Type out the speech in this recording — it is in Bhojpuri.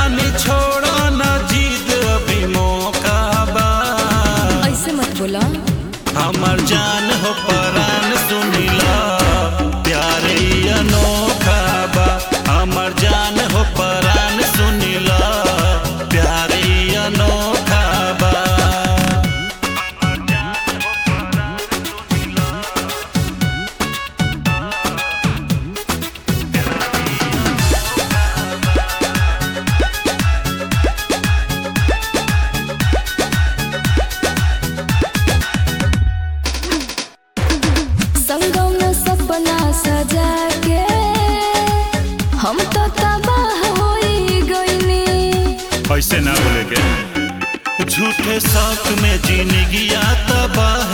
रानी छोड़ा ना जीद अभी मौका बा ऐसे मत बोला हमर जान हो परान सुनिला प्यारे अनोखा बा हमर जान हो परान सुनिला प्यारे अनोखा बा संगम में सपना सजा के हम तो तबाह होई गईनी ऐसे ना बोले के झूठे शौक में जिंदगी तबाह